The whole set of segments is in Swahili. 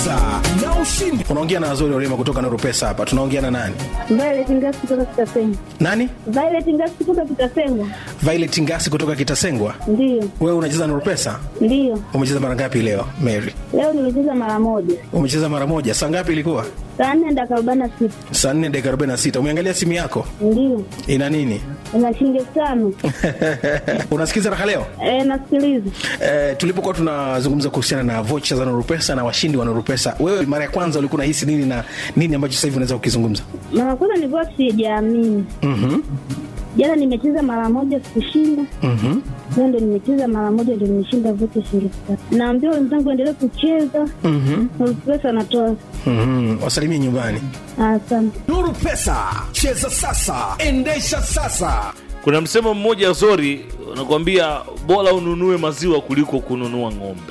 pesa na ushindi. unaongea na Azori Orema kutoka Nuru Pesa hapa. Tunaongea na nani? Violet Ngasi kutoka Kitasengwa. Nani? Violet Ngasi kutoka Kitasengwa. Violet Ngasi kutoka Kitasengwa. Ndiyo, Wewe unacheza Nuru Pesa? ndiyo. Umecheza mara ngapi leo Mary? Leo nimecheza mara moja, Umecheza mara moja. Saa ngapi ilikuwa? saa nne dakika arobaini na sita. Saa 4 dakika 46. Umeangalia simu yako? Ndiyo, Ina nini? ina shilingi elfu tano. Unasikiza raha leo? E, nasikiliza. Eh, tulipokuwa tunazungumza kuhusiana na vocha za Nuru Pesa na washindi wa Nuru Pesa, wewe mara ya kwanza ulikuwa unahisi nini na nini ambacho sasa hivi unaweza kukizungumza? Mara kwanza nilikuwa sijaamini. Mhm. Jana nimecheza mara moja sikushinda. Mhm. Leo ndo nimecheza mara moja ndo nimeshinda vote shilingi elfu tatu. Naambia wenzangu endelee kucheza. Mhm. Nuru Pesa anatoa. Mhm. Wasalimie nyumbani. Asante. Nuru Pesa, cheza sasa, endesha sasa. kuna msemo mmoja zori unakwambia bora ununue maziwa kuliko kununua ng'ombe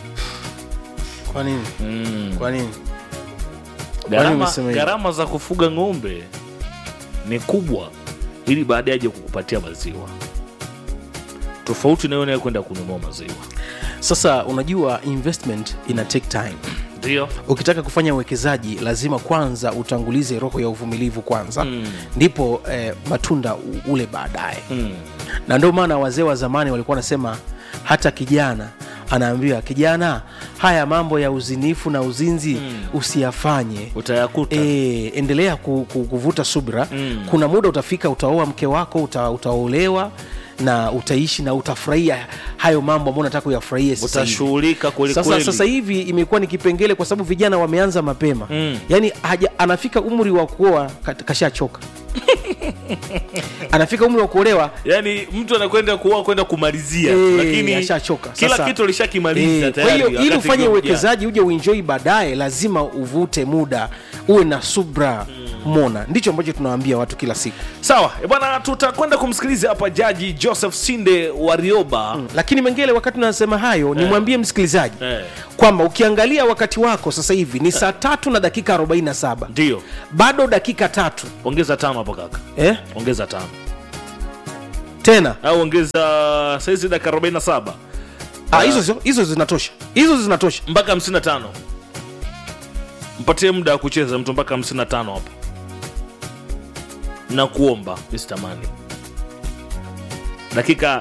Kwa nini? mm. Kwa nini? gharama, umesema hivyo? gharama za kufuga ng'ombe ni kubwa ili baadaye aje kukupatia maziwa tofauti nayo nayo kwenda kununua maziwa sasa unajua investment ina take time ndio ukitaka kufanya uwekezaji lazima kwanza utangulize roho ya uvumilivu kwanza mm. ndipo eh, matunda u- ule baadaye mm. na ndio maana wazee wa zamani walikuwa wanasema hata kijana anaambiwa kijana haya mambo ya uzinifu na uzinzi mm. usiyafanye utayakuta E, endelea ku, ku, kuvuta subra Mm. kuna muda utafika utaoa mke wako uta, utaolewa na utaishi na utafurahia hayo mambo ambayo unataka uyafurahie sasa hivi. utashughulika kweli sasa, kweli. sasa hivi imekuwa ni kipengele kwa sababu vijana wameanza mapema Mm. yaani haja, anafika umri wa kuoa ka- kashachoka anafika umri wa kuolewa yaani mtu anakwenda kuoa kwenda kumalizia eh, lakini ashachoka kila Sasa, kitu alishakimaliza eh, kwa tayari hiyo ili wakati ufanye ukiwa uwekezaji uje uenjoi baadaye lazima uvute muda uwe na subra mona ndicho ambacho tunawaambia watu kila siku sawa eh, bwana tutakwenda kumsikiliza hapa jaji joseph sinde warioba lakini mengele wakati unasema hayo nimwambie msikilizaji Eh. kwamba ukiangalia wakati wako sasa hivi ni saa tatu na dakika 47 ndio bado dakika tatu ongeza tano hapo kaka eh? ongeza tano tena au ongeza saizi dakika 47 Ah, hizo hizo- hizo zinatosha hizo zinatosha mpaka 55 mpatie muda wa kucheza mtu mpaka 55 hapo na kuomba Mr. Mani dakika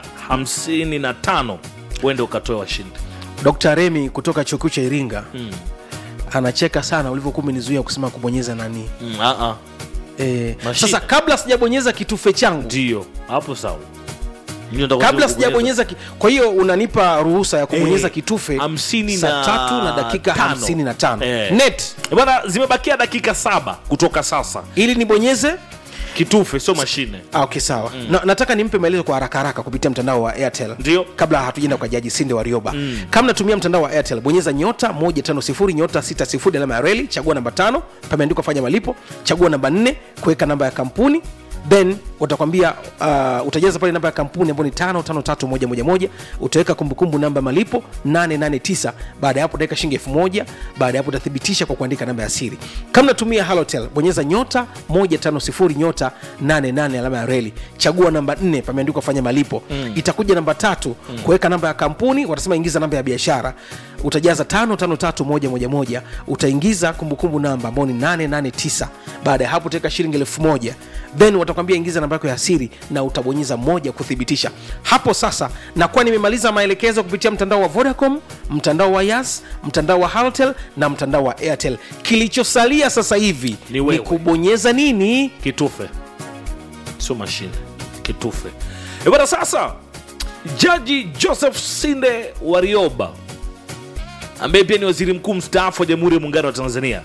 55 uende ukatoe washindi dr remi kutoka chuo kikuu cha iringa anacheka sana ulivyokuwa umenizuia kusema kubonyeza nani mm, ah, ah. e, Mashine. sasa kabla sijabonyeza kitufe changu ndio hapo sawa Mimi nataka kabla kubonyeza- sijabonyeza ki... kwa hiyo unanipa ruhusa ya kubonyeza Eh, kitufe hamsini saa na tatu na dakika tano. hamsini na tano Eh. net Eh, bwana zimebakia dakika saba kutoka sasa ili nibonyeze kitufe sio mashine Ah, okay sawa mm. na, nataka nimpe maelezo kwa haraka haraka kupitia mtandao wa airtel Ndio. kabla hatujaenda kwa jaji sinde wa rioba mm. kama natumia mtandao wa airtel bonyeza nyota 150 nyota 60 alama ya reli chagua namba tano pameandikwa fanya malipo chagua namba 4 kuweka namba ya kampuni then watakwambia uh, utajaza pale namba ya kampuni ambayo ni tano tano tatu moja moja moja utaweka kumbukumbu namba ya malipo 889 baada ya hapo utaweka shilingi elfu moja baada ya hapo utathibitisha kwa kuandika namba ya siri kama natumia halotel bonyeza nyota 150 nyota 88 alama ya reli chagua namba 4 pameandikwa fanya malipo mm. itakuja namba tatu mm. kuweka namba ya kampuni watasema ingiza namba ya biashara utajaza 553111 utaingiza kumbukumbu namba ambao ni 889 baada ya hapo utaweka shilingi elfu moja then watakwambia ingiza namba yako ya siri na utabonyeza moja kuthibitisha hapo sasa nakuwa nimemaliza maelekezo kupitia mtandao wa vodacom mtandao wa yas mtandao wa haltel na mtandao wa airtel kilichosalia sasa hivi Ni wewe. kubonyeza nini kitufe sio mashine kitufe Eh, bwana sasa jaji joseph sinde warioba ambaye pia ni waziri mkuu mstaafu wa jamhuri ya muungano wa tanzania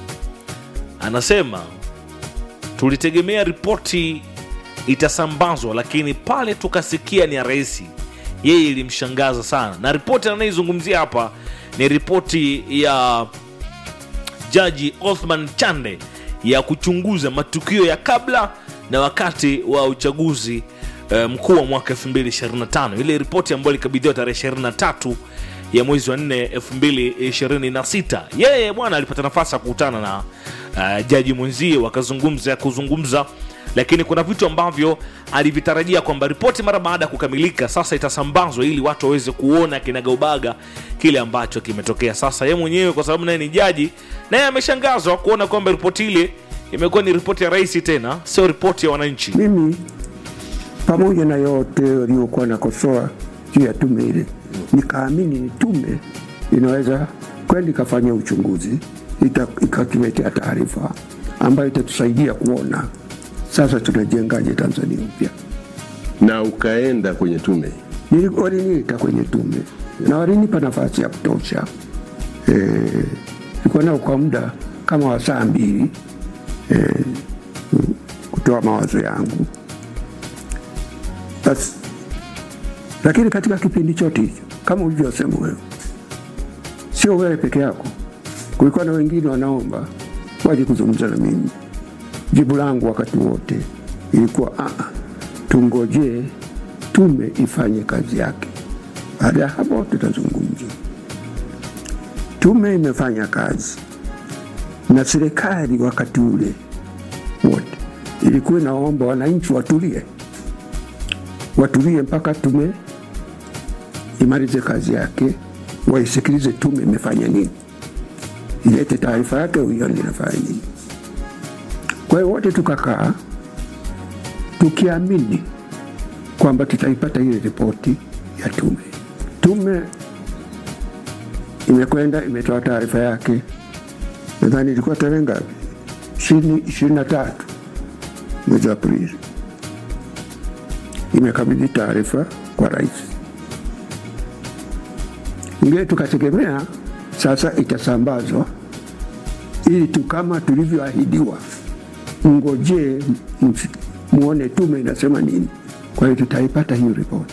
anasema tulitegemea ripoti itasambazwa lakini pale tukasikia ni ya rais yeye ilimshangaza sana na ripoti anayoizungumzia hapa ni ripoti ya jaji othman chande ya kuchunguza matukio ya kabla na wakati wa uchaguzi eh, mkuu wa mwaka 2025 ile ripoti ambayo ilikabidhiwa tarehe 23 ya mwezi wa 4 2026 yeye bwana alipata nafasi ya kukutana na uh, jaji mwenzie wakazungumza kuzungumza lakini kuna vitu ambavyo alivitarajia kwamba ripoti mara baada ya kukamilika sasa itasambazwa ili watu waweze kuona kinagaubaga kile ambacho kimetokea sasa ye mwenyewe kwa sababu naye ni jaji naye ameshangazwa kuona kwamba ripoti ile imekuwa ni ripoti ya rais tena sio ripoti ya wananchi Mimi pamoja na yote waliokuwa nakosoa juu ya tume ile, nikaamini ni tume inaweza kwenda ikafanya uchunguzi ita- ikatuletea taarifa ambayo itatusaidia kuona sasa tunajengaje Tanzania upya. na ukaenda kwenye tume Nili- Waliniita kwenye tume na walinipa nafasi ya kutosha. Eh, Nilikuwa nao kwa muda kama wa saa mbili eh, kutoa mawazo yangu basi. Lakini katika kipindi chote hicho, kama ulivyosema wewe, sio wewe peke yako, kulikuwa na wengine wanaomba waje kuzungumza na mimi. Jibu langu wakati wote ilikuwa "Ah, ah, tungojee tume ifanye kazi yake. Baada ya hapo tutazungumza. Tume imefanya kazi na serikali wakati ule wote ilikuwa inaomba wananchi watulie, watulie mpaka tume imalize kazi yake, waisikilize tume imefanya nini, ilete taarifa yake, uione inafanya nini. Kwa hiyo wote tukakaa tukiamini kwamba tutaipata ile ripoti ya tume. Tume imekwenda imetoa taarifa yake, nadhani ilikuwa tarehe ngapi? ishirini na tatu mwezi Aprili, imekabidhi taarifa kwa rais. Ingine tukategemea sasa itasambazwa ili tu kama tulivyoahidiwa, mngojee msi- muone tume inasema nini. Kwa hiyo tutaipata hiyo ripoti,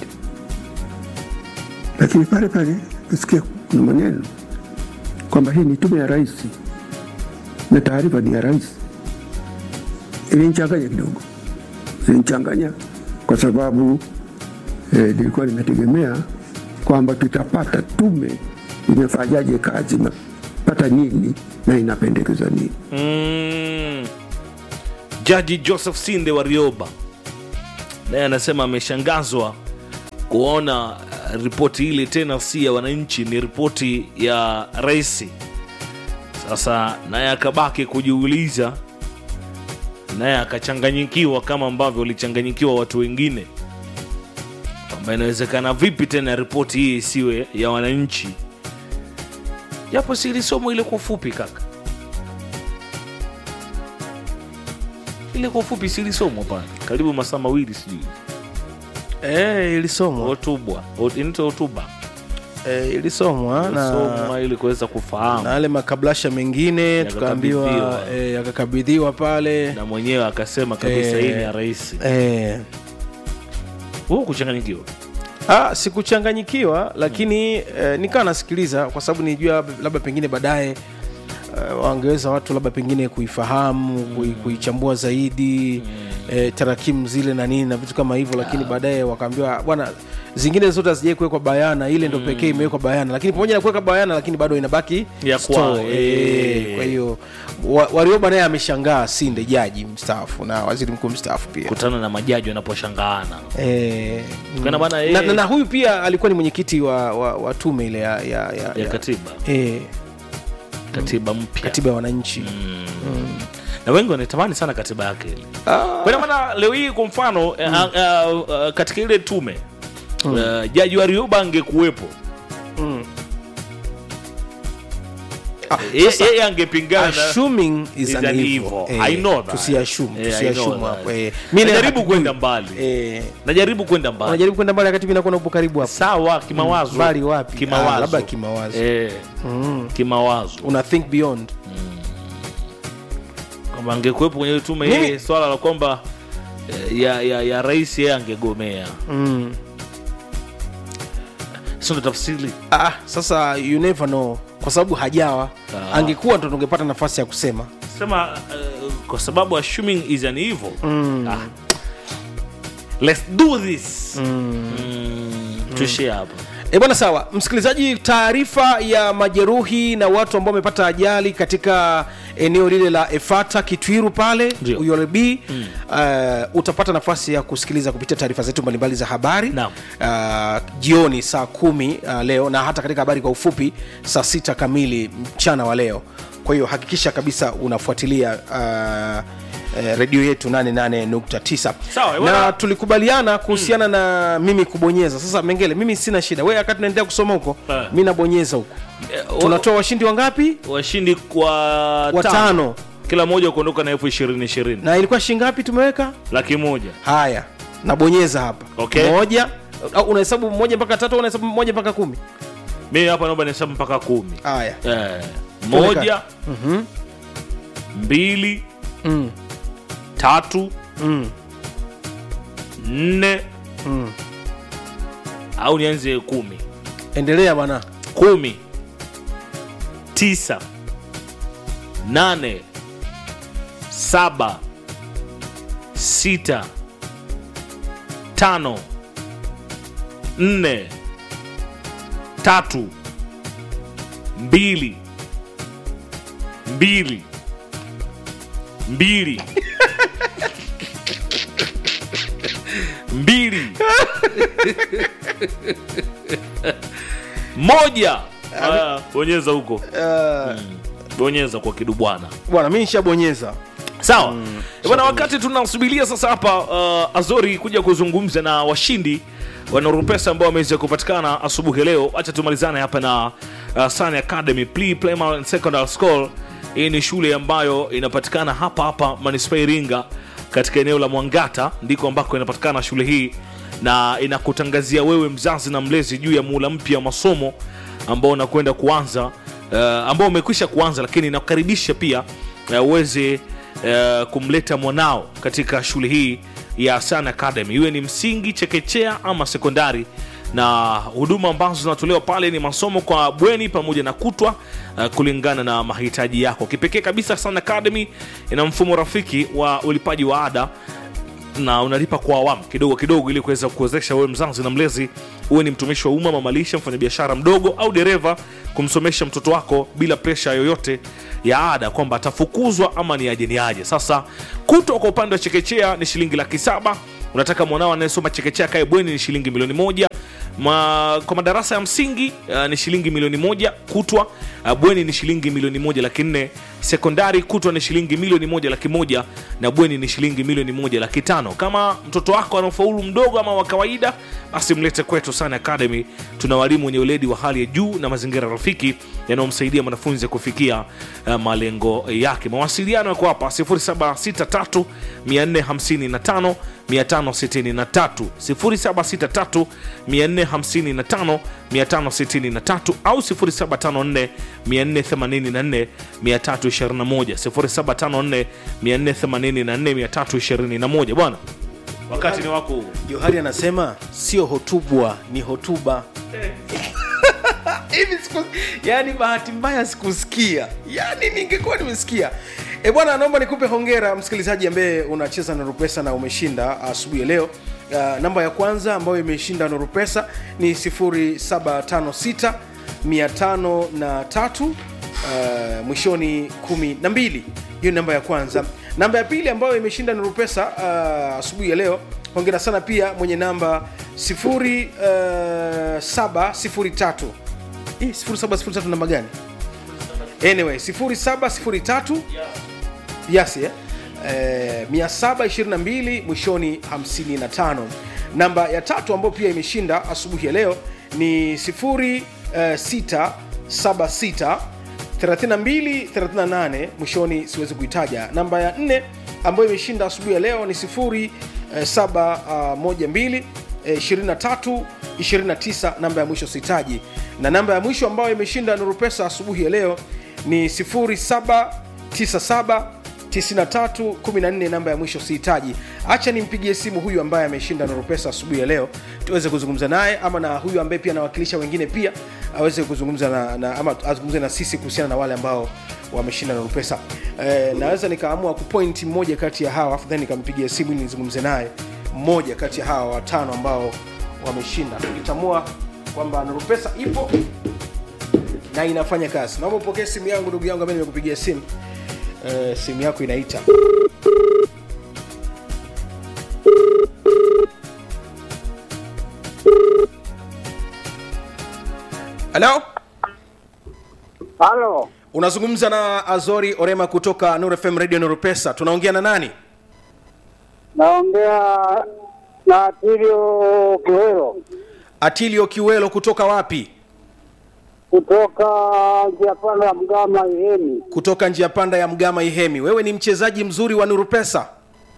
lakini pale pale kusikia kuna maneno kwamba hii ni tume ya rais na taarifa ni ya rais. Ilinichanganya kidogo, ilinichanganya kwa sababu eh, nilikuwa nimetegemea kwamba tutapata tume imefanyaje kazi, imepata nini na inapendekeza nini. mm. jaji joseph sinde warioba naye anasema ameshangazwa kuona uh, ripoti ile tena si ya wananchi ni ripoti ya raisi sasa naye akabaki kujiuliza naye akachanganyikiwa kama ambavyo walichanganyikiwa watu wengine kwamba inawezekana vipi tena ripoti hii isiwe ya wananchi japo si ilisomwa ile kwa ufupi kaka ile kwa ufupi si ilisomwa pale karibu masaa mawili sijui eh, ilisomwa hotubwa Hot- inaitwa hotuba eh, ilisomwa na soma ili kuweza kufahamu na yale makablasha mengine Yakakabidhiwa. tukaambiwa eh, yakakabidhiwa pale na mwenyewe akasema kabisa Eh. hii ni ya rais eh, huu kuchanganyikiwa Ah, sikuchanganyikiwa lakini eh, nikawa nasikiliza kwa sababu nijua labda pengine baadaye eh, wangeweza watu labda pengine kuifahamu kui, kuichambua zaidi eh, tarakimu zile na nini na vitu kama hivyo lakini baadaye wakaambiwa bwana zingine zote hazijai kuwekwa bayana ile ndo pekee imewekwa bayana lakini pamoja na kuweka bayana lakini bado inabaki Ya store. kwao, eh, eh. kwa hiyo wa- warioba naye ameshangaa sinde jaji mstaafu na waziri mkuu mstaafu pia kutana na majaji wanaposhangaana Eh, Kana bana, na, eh. na, na huyu pia alikuwa ni mwenyekiti wa, wa, wa tume ile ya, ya, ya, ya katiba eh, katiba mpya katiba ya wananchi na wengi wanatamani sana katiba yake ile kwa ina maana leo hii kwa mfano eh, ah, ah, ah, katika ile tume eh, jaji wa Rioba angekuwepo Ah, Ye- sasa, yeye angepingana na- assuming is is an an evil. evil. Eh, I know that. tusiassume Eh, I tusiassume know hapo that. eh. Mimi najaribu hatujui. kwenda mbali eh, najaribu kwenda mbali unajaribu kwenda mbali wakati mimi nakuwa upo karibu hapo sawa kimawazo mbali wapi? kimawazo Ah, labda kimawazo. eh, kimawazo una think beyond kwamba angekuwepo kwenye ile tume Mimi- hii swala la kwamba eh, ya, ya, ya rais yeye angegomea mm. sio ndo tafsiri ah, sasa you never know kwa sababu hajawa Ah. angekuwa ndo tungepata nafasi ya kusema sema uh, kwa sababu assuming is an evil ah, let's do this mm. tuishie hapa E bwana, sawa msikilizaji, taarifa ya majeruhi na watu ambao wamepata ajali katika eneo lile la Efata Kitwiru pale Ndio. URB mm. uh, utapata nafasi ya kusikiliza kupitia taarifa zetu mbalimbali za habari Naam. uh, jioni saa kumi uh, leo na hata katika habari kwa ufupi saa sita kamili mchana wa leo. Kwa hiyo hakikisha kabisa unafuatilia uh, eh, redio yetu 88.9 Sawa, na bwana. tulikubaliana kuhusiana na mimi kubonyeza sasa mengele mimi sina shida wewe wakati naendelea kusoma huko Eh. mi nabonyeza huko Eh, tunatoa washindi wangapi washindi kwa watano kila mmoja kuondoka na elfu ishirini ishirini na ilikuwa shilingi ngapi tumeweka laki moja haya nabonyeza hapa Okay. moja au unahesabu moja mpaka tatu au unahesabu moja mpaka kumi mimi hapa naomba nihesabu mpaka kumi haya eh, moja Mhm. mbili mm. tatu Mm. nne Mm. au nianze kumi endelea bwana kumi tisa nane saba sita tano nne tatu mbili mbili mbili mbili moja Aya, bonyeza huko uh, bonyeza kwa kidubwana bwana mi nishabonyeza sawa mm, bwana wakati tunasubiria sasa hapa uh, azori kuja kuzungumza na washindi wanaorupesa ambao wameweza kupatikana asubuhi ya leo acha tumalizane hapa na uh, Sun academy Pre primary and secondary school hii ni shule ambayo inapatikana hapa hapa manispaa iringa katika eneo la mwangata ndiko ambako inapatikana shule hii na inakutangazia wewe mzazi na mlezi juu ya muula mpya wa masomo ambao unakwenda kuanza uh, ambao umekwisha kuanza lakini inakukaribisha pia uh, uweze uh, kumleta mwanao katika shule hii ya Sun Academy, iwe ni msingi, chekechea ama sekondari na huduma ambazo zinatolewa pale ni masomo kwa bweni pamoja na kutwa uh, kulingana na mahitaji yako. Kipekee kabisa, Sun Academy ina mfumo rafiki wa ulipaji wa ada na unalipa kwa awamu kidogo kidogo ili kuweza kuwezesha wewe mzazi na mlezi uwe ni mtumishi wa umma mamalisha mfanyabiashara mdogo au dereva kumsomesha mtoto wako bila presha yoyote ya ada kwamba atafukuzwa ama ni aje ni aje sasa kutwa kwa upande wa chekechea ni shilingi laki saba unataka mwanao anayesoma chekechea kae bweni ni shilingi milioni moja Ma, kwa madarasa ya msingi uh, ni shilingi milioni moja kutwa uh, bweni ni shilingi milioni moja laki nne sekondari kutwa ni shilingi milioni moja laki moja na bweni ni shilingi milioni moja laki tano kama mtoto wako anaofaulu mdogo ama wa kawaida basi mlete kwetu sana academy tuna walimu wenye weledi wa hali ya juu na mazingira rafiki yanayomsaidia mwanafunzi kufikia uh, malengo yake mawasiliano yako hapa 0763 455 563 0763 455 563 au 0754 484 321 0754 484 321 bwana wakati ni wako huu. johari anasema sio hotubwa ni hotuba hivi siku yani bahati mbaya sikusikia yani ningekuwa nimesikia e bwana naomba nikupe hongera msikilizaji ambaye unacheza na rupesa na umeshinda asubuhi ya leo uh, namba ya kwanza ambayo imeshinda na rupesa ni 0756 503 uh, mwishoni 12 hiyo ni namba ya kwanza namba ya pili ambayo imeshinda nuru pesa uh, asubuhi ya leo hongera sana pia mwenye namba 0703 Hii 0703 namba gani anyway 0703 yes, yeah. eh, 722 mwishoni 55 namba ya tatu ambayo pia imeshinda asubuhi ya leo ni 0676 32 38 mwishoni siwezi kuitaja namba ya nne ambayo imeshinda asubuhi ya leo ni 0712 23 29 namba ya mwisho sitaji na namba ya mwisho ambayo imeshinda nuru pesa asubuhi ya leo ni 0797 9314 namba ya mwisho sihitaji hacha nimpigie simu huyu ambaye ameshinda nuru pesa asubuhi ya leo tuweze kuzungumza naye ama na huyu ambaye pia anawakilisha wengine pia aweze kuzungumza na, na ama azungumze na sisi kuhusiana na wale ambao wameshinda nuru pesa e, naweza nikaamua kupoint mmoja kati ya hawa afu then nikampigia simu ili nizungumze naye mmoja kati ya hawa watano ambao wameshinda tukitamua kwamba nurupesa ipo na inafanya kazi naomba upokee simu yangu ndugu yangu ambaye nimekupigia simu uh, simu yako inaita halo Halo, unazungumza na azori orema kutoka nur fm radio nurupesa tunaongea na nani naongea na Tilio Kiwero atilio kiwelo kutoka wapi kutoka njia panda ya Mgama Ihemi. kutoka njia panda ya mgama ihemi wewe ni mchezaji mzuri wa nurupesa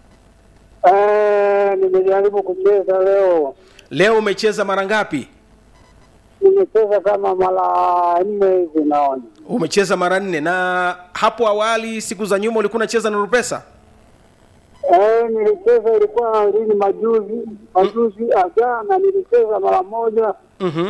Eh, nimejaribu kucheza leo, leo umecheza mara ngapi nimecheza kama mara nne hivi naona. umecheza mara nne na hapo awali siku za nyuma ulikuwa unacheza nurupesa Eh, nilicheza ilikuwa lini majuzi majuzi ajana nilicheza mara moja mm-hmm.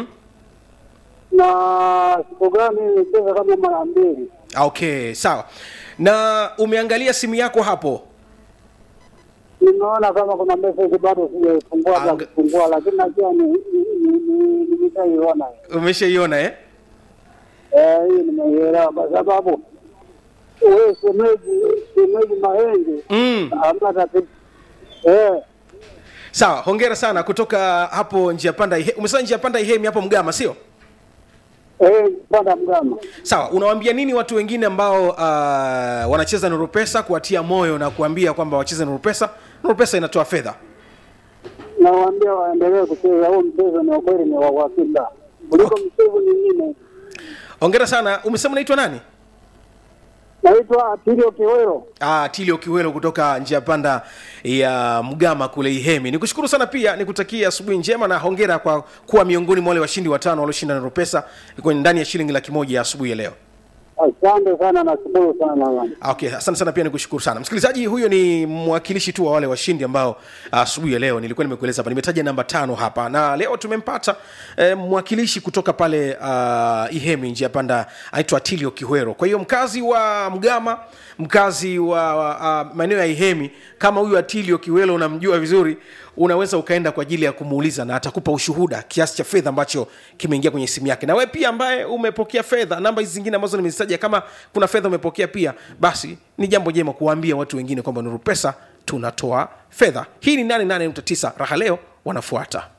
na siku gani nilicheza kama mara mbili. okay sawa na umeangalia simu yako hapo Nimeona kama kuna message bado sijaifungua Anga- kwa kufungua, lakini najua ni ni- ni- ni- nimeshaiona. umeshaiona eh? Eh, hii nimeielewa kwa sababu wewe shemeji shemeji Mahenge mm. hamna tatizo. Eh, sawa hongera sana kutoka hapo njia panda Ihe- umesema njia panda ihemi hapo mgama sio eh, panda mgama. sawa unawaambia nini watu wengine ambao uh, wanacheza nurupesa kuwatia moyo na kuambia kwamba wacheze nurupesa nurupesa inatoa fedha Nawaambia waendelee kucheza huu mchezo, ni ukweli ni wa uhakika kuliko mchezo mingine. hongera sana umesema unaitwa nani Naitwa Atilio Kiwero. Ah, tilio kiwelo kutoka njia panda ya mgama kule ihemi nikushukuru sana pia nikutakia asubuhi njema na hongera kwa kuwa miongoni mwa wale washindi watano walioshinda nurupesa kwenye ndani ya shilingi laki moja ya asubuhi ya leo Asante sana, nashukuru sana bwana. okay asante sana pia nikushukuru sana msikilizaji huyo ni mwakilishi tu wa wale washindi ambao asubuhi ya leo nilikuwa nimekueleza hapa nimetaja namba tano hapa na leo tumempata eh, mwakilishi kutoka pale uh, ihemi njia panda anaitwa tilio kihwero kwa hiyo mkazi wa mgama mkazi wa uh, maeneo ya ihemi kama huyu atilio kiwelo unamjua vizuri unaweza ukaenda kwa ajili ya kumuuliza na atakupa ushuhuda kiasi cha fedha ambacho kimeingia kwenye simu yake na wewe pia ambaye umepokea fedha namba hizi zingine ambazo nimezitaja kama kuna fedha umepokea pia basi ni jambo jema kuwaambia watu wengine kwamba nuru pesa tunatoa fedha hii ni 88.9 raha leo wanafuata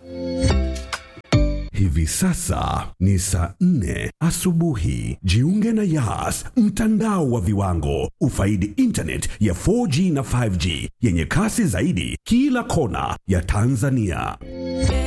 Hivi sasa ni saa nne asubuhi. Jiunge na Yas, mtandao wa viwango. Ufaidi internet ya 4G na 5G yenye kasi zaidi kila kona ya Tanzania.